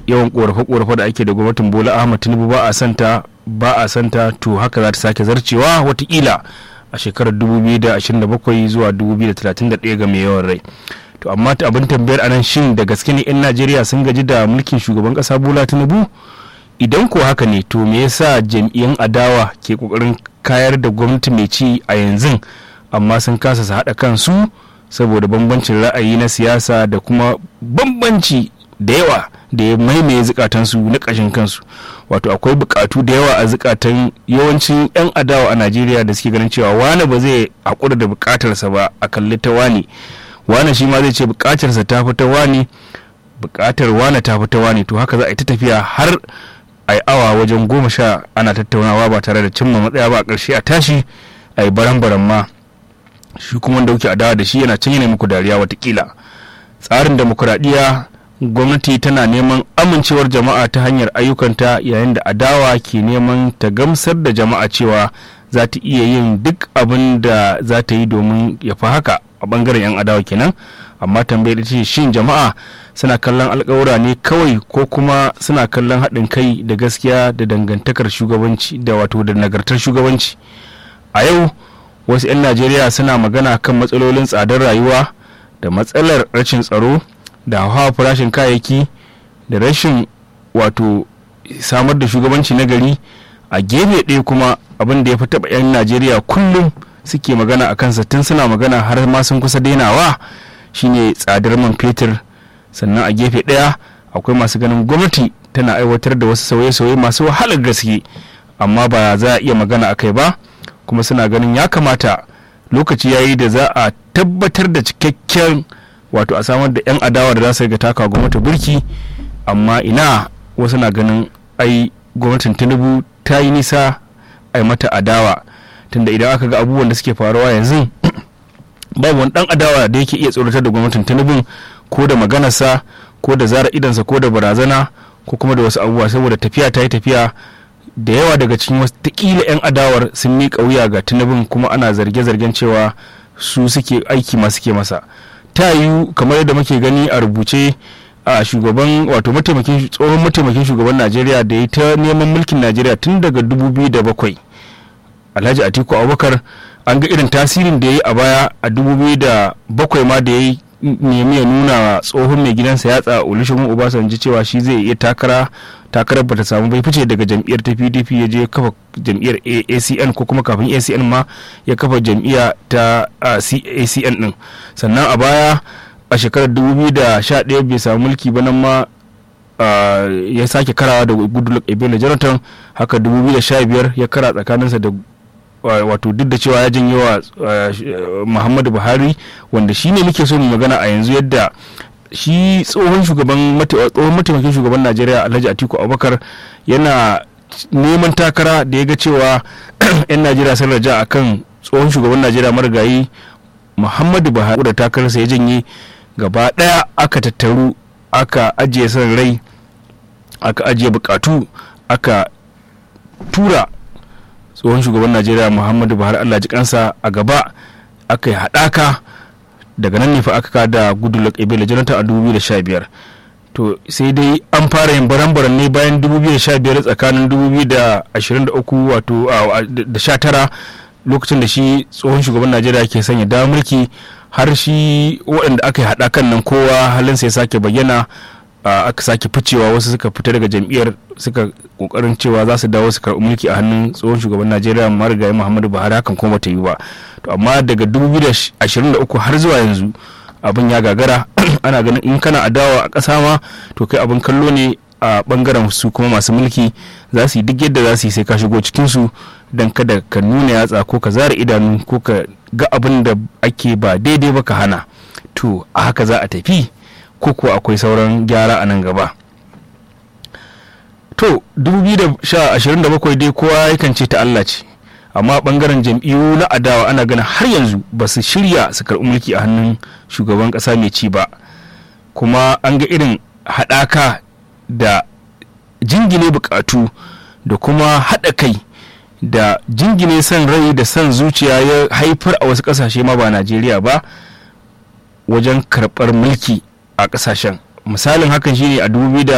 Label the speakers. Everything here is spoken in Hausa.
Speaker 1: yawan korafe-korafe da ake da gwamnatin bola ahmad tinubu ba a santa ba a santa to haka za ta sake zarcewa watakila a shekarar 2027 zuwa 2031 ga mai yawan rai to amma ta abin tambayar anan shin da gaske ne 'yan najeriya sun gaji da mulkin shugaban kasa bola tinubu idan ko haka ne to me yasa jam'iyyun adawa ke kokarin kayar da gwamnati mai ci a yanzu amma sun kasa su haɗa kansu saboda bambancin ra'ayi na siyasa da kuma bambanci da yawa da ya maimaye zukatansu na ƙashin kansu wato akwai bukatu da yawa a zukatan yawancin 'yan adawa a najeriya da suke ganin cewa wane ba zai haƙura da bukatarsa ba a kalli ta wane wane shi ma zai ce bukatarsa ta fi ta wane bukatar wane ta fi ta wane to haka za a yi ta tafiya har a yi awa wajen goma sha ana tattaunawa ba tare da cimma matsaya ba a ƙarshe a tashi a yi baran-baran ma shi kuma wanda kuke adawa da shi yana can yana muku dariya watakila tsarin demokuraɗiyya gwamnati tana neman amincewar jama'a ta hanyar ayyukanta yayin da adawa ke neman ta gamsar da jama'a cewa za ta iya yin duk abin da za ta yi domin ya fi haka a bangaren 'yan adawa kenan amma tambayar ce shin jama'a suna kallon alkawura ne kawai ko kuma suna kallon haɗin kai da gaskiya da dangantakar shugabanci da wato da nagartar shugabanci a yau wasu 'yan najeriya suna magana kan matsalolin tsadar rayuwa da matsalar rashin tsaro da hawa farashin kayayyaki da rashin wato samar da shugabanci na gari a gefe ɗaya kuma abin da ya fi taɓa 'yan najeriya kullum suke magana a kansa tun suna magana har ma sun kusa dainawa shine tsadar man fetur sannan a gefe ɗaya akwai masu ganin gwamnati tana aiwatar da wasu sauye-sauye masu wahalar gaske amma ba za a iya magana a kai ba kuma suna ganin ya kamata lokaci ya yi da za a tabbatar da cikakken wato a samar da 'yan adawa da za su riga taka gwamnati burki amma ina wasu na ganin ai gwamnatin tinubu ta yi nisa ai mata adawa tunda idan aka ga abubuwan da suke faruwa yanzu babu wani dan adawa da yake iya tsoratar da gwamnatin tinubu ko da maganarsa ko da zara idansa ko da barazana ko kuma da wasu abubuwa saboda tafiya ta yi tafiya da yawa daga cikin wasu takila 'yan adawar sun miƙa wuya ga tinubun kuma ana zarge-zargen cewa su suke aiki masu suke masa ta yiwu kamar yadda muke gani a rubuce a shugaban wato mataimakin tsohon mataimakin shugaban najeriya da ya ta neman mulkin najeriya tun daga 2007 alhaji atiku abubakar an ga irin tasirin da ya yi a baya a 2007 ma da ya yi nemi ya nuna tsohon mai gidansa yatsa olusegun obasanjo cewa shi zai iya takara takarar bata samu bai fice daga jam'iyyar ta pdp ya je kafa jam'iyyar acn ko kuma kafin acn ma ya kafa jam'iyya ta acn din sannan a baya a shekarar 2011 bai samu mulki ba nan ma ya sake karawa da goodluck ebele jonathan haka 2015 ya kara tsakaninsa da wato duk da cewa ya janyo wa muhammadu buhari wanda shi ne muke so mu magana a yanzu yadda shi tsohon shugaban tsohon mataimakin shugaban najeriya alhaji atiku abubakar yana neman takara da ya ga cewa 'yan najeriya sun raja a kan tsohon shugaban najeriya marigayi muhammadu buhari da takararsa ya janye gaba daya aka tattaru aka ajiye son rai aka ajiye bukatu aka tura tsohon shugaban najeriya muhammadu buhari allah ji kansa a gaba aka yi haɗaka daga nan ne fa aka kada goodluck ebele jonathan a 2015 to sai dai an fara yin baran-baran ne bayan 2015 tsakanin 2023 wato da 19 lokacin da shi tsohon shugaban najeriya ke sanya da mulki har shi waɗanda aka yi haɗakan nan kowa halinsa ya sake bayyana aka sake ficewa wasu suka fita daga jam'iyyar suka kokarin cewa za su dawo su karɓi mulki a hannun tsohon shugaban najeriya marigayi muhammadu buhari hakan kuma bata yi ba to amma daga 2023 har zuwa yanzu abin ya gagara ana ganin in kana adawa a ƙasa ma to kai abin kallo ne a bangaren su kuma masu mulki za su yi duk yadda za su yi sai ka shigo cikinsu don kada ka nuna yatsa ko ka zara idanu ko ka ga abin da ake ba daidai ba ka hana to a haka za a tafi ko kuwa akwai sauran gyara a nan gaba to 2027 dai kowa yakan ce ta Allah ce amma bangaren jam'iyyu na adawa ana ganin har yanzu ba su shirya su karɓi mulki a hannun shugaban ƙasa mai ci ba kuma an ga irin haɗaka da jingine buƙatu da kuma haɗa kai da jingine son rai da son zuciya ya haifar a wasu ƙasashe ma ba najeriya ba wajen karɓar mulki a ƙasashen misalin hakan shine a